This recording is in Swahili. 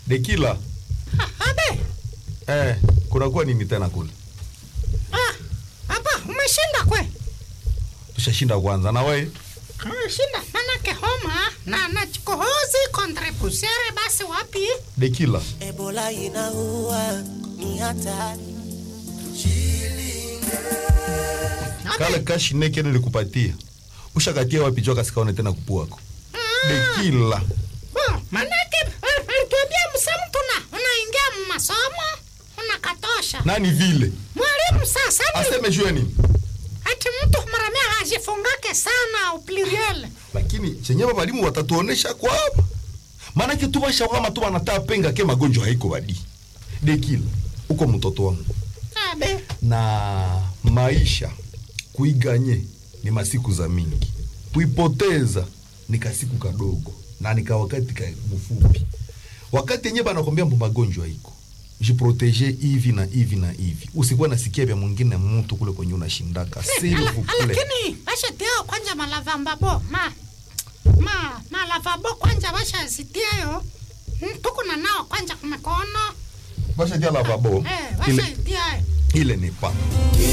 Dekila. Ah, abe. Eh, kunakuwa nini tena kule? Ah, hapa umeshinda kwe. Tushashinda kwanza na wewe. Umeshinda manake homa na na kikohozi kontrepusere basi wapi? Dekila. Ebola inaua ni hatari. Kale kashi neke nilikupatia. Ushakatia wapi joka sikaone tena kupuako. Dekila. Bo, manake eh, alituambia msamtu na unaingia masomo unakatosha. Nani vile? Mwalimu sasa ni Aseme jue nini? ati mtu maramia hajifungake sana upluriel. Lakini chenyewe walimu watatuonesha kwa hapa. Maanake tu bashawama tu wanataa penga ke magonjwa haiko badi. Dekila. Uko mtoto wangu. Abe. na maisha kuiganye ni masiku za mingi, kuipoteza ni kasiku kadogo na nika wakati ka mfupi. Wakati yenyewe banakwambia mbo magonjwa iko jiprotege hivi na hivi na hivi, usikuwa nasikia vya mwingine mtu kule kwenye unashindaka s'il Ala- vous plaît. Lakini bashatia kwanja malavambabo ma ma malavabo kwanja bashazitiayo tuko na nao kwanja kumekono Basha dia lavabo eh ile, bashaitia ile ni pa